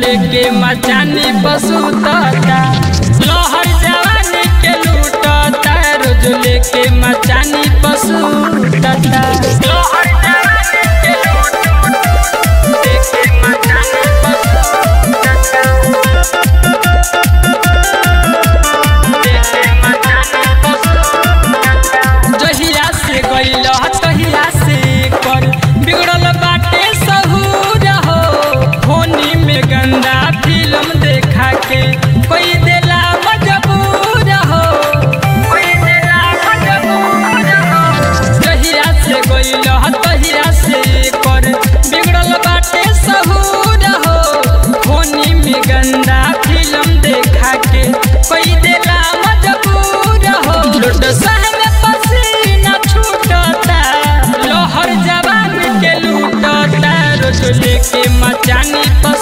लेके मचानी पसुतता लोहर जवानी के लूटता रोज लेके मचानी पसुतता लोहर जवानी के लूटता लेके मचानी पसुतता लेके मचानी पसुतता जहिया से गइल तहिया से कर बिगड़ल बाटे सहूर हो होनी में गंदा फिल्म देखा के कोई देला मजबूर हो कोई देला मजबूर हो जहिया से गइल तहिया से कर बिगड़ल बाटे सहूर हो होनी में गंदा फिल्म देखा के कोई देला मजबूर हो लुट सहन पसीना छूटता लोहर जवान के लूटता रोज लेके मचानी पर